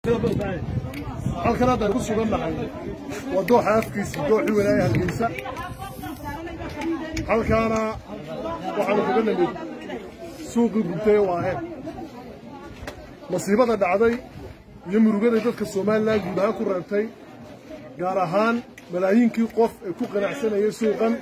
halkan haddaan ku sugan nahay waa dooxa afkiisa dooxii walaaya hargeysa halkaana waxaanu kaga nimid suuqii gubtay ee waaheen masiibada dhacday iyo murugaday dadka somalilan guud ahaan ku reebtay gaar ahaan malaayiinkii qof ee ku qanacsanayay suuqan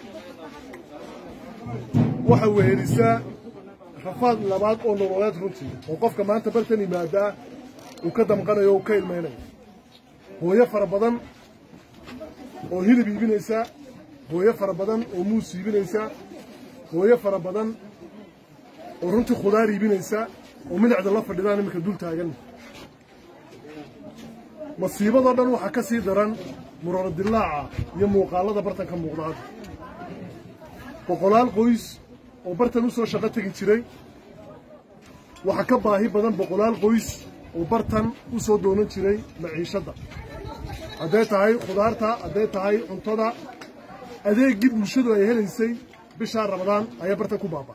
waxa wehelisaa rafaad labaad oo nololeed runtii oo qofka maanta bartan yimaadaa uu ka damqanayo o uu ka ilmaynayo hooyo fara badan oo hilib iibinaysa hooyo fara badan oo muus iibinaysa hooyo fara badan oo runtii khudaar iibinaysa oo midacda la fadhidaan iminka dul taagan masiibadoo dhan waxaa ka sii daran muraro dilaaca iyo muuqaallada bartan ka muuqda hadda boqolaal qoys oo bartan u soo shaqo tegi jiray waxaa ka baahi badan boqolaal qoys oo bartan u soo doonan jiray maciishadda hadday tahay khudaarta hadday tahay cuntada adeeggii bulshadu ay helaysay bishaa ramadaan ayaa bartan ku baaba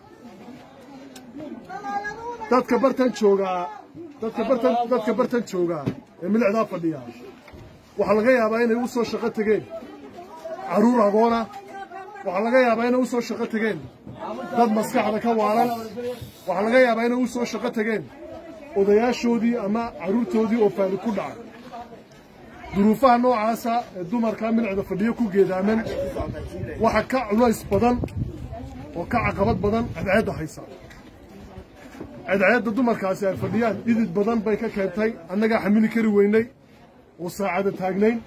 dadka bartan joogaa dadka bartan dadka bartan joogaa ee milicdaa fadhiya waxaa laga yaabaa inay u soo shaqo tegeen carruur agoona waxaa laga yaabaa inay u soo shaqo tegeen dad maskaxda ka waalan waxaa laga yaabaa inay u soo shaqo tegeen odayaashoodii ama carruurtoodii oo faali ku dhacay duruufaha noocaasa ee dumarka milicda fadhiyo ku geedaaman waxa ka culays badan oo ka caqabad badan cadceedda haysa cadceedda dumarkaasi ay fadhiyaan dhidid badan bay ka keentay annagaa xamili kari weynay oo saacada taagnayn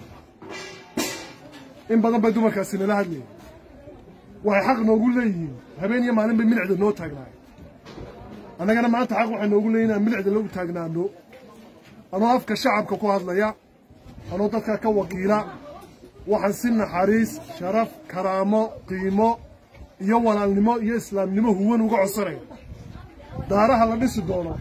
in badan bay dumarkaasi nala hadlayeen waxay xaq noogu leeyihiin habeen iyo maalin bay milicda noo taagnaayeen annagana maanta xaq waxay noogu leeyihin inaan milicda lagu taagnaano anoo afka shacabka ku hadlaya anoo dadka ka wakiila waxaan si naxariis sharaf karaamo qiimo iyo walaalnimo iyo islaamnimo huwan uga codsanaya daaraha la dhisi doono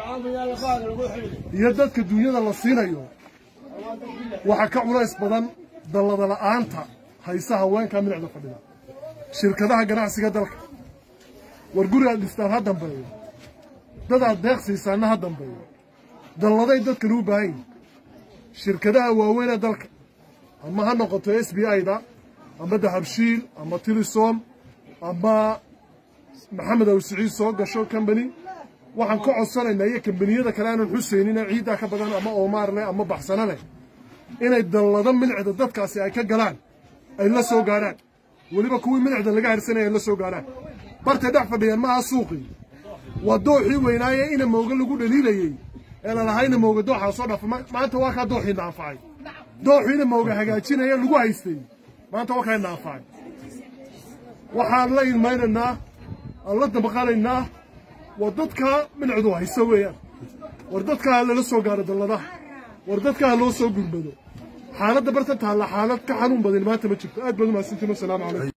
iyo dadka duunyada la siinayo waxaa ka culays badan dallada la'aanta haysa haweenka milicda fadhida shirkadaha ganacsiga dalka war guri aad dhistaan ha dambeeyo dad aad deeq siisaanna ha dambeeyo dalladay dadkan u baahan yihin shirkadaha waaweynee dalka ama ha noqoto s b i-da ama dahabshiil ama tilisom ama maxamed awsiciid soo gasho combany waxaan ka codsanaynaa iyo kambaniyada kale aanan xusaynina ciiddaa ka badan ama oomaar leh ama baxsano leh inay dallado milicda dadkaasi ay ka galaan ay la soo gaadhaan weliba kuwii milicda laga harsanaya ay la soo gaadhaan bartay dhex fadhiyeen maaha suuqii waa dooxii weynaaye ina mooga lagu dhaliilayey ee lalahaa ina mooga dooxaa soo dhafa maanta waa kaa dooxii naanfacay dooxii ina mooga hagaajinaya lagu haystay maanta waa kaa naanfacay waxaan la ilmaynaynaa aan la dabaqanaynaa war dadkaa milicdu hayso weeyaan war dadkaa ha lala soo gaaro dalladaha war dadkaa ha loo soo gurmado xaaladda barta taalla xaalad ka xanuun badan maanta ma jirto aad baad u mahadsantiin wasalaamu calaykum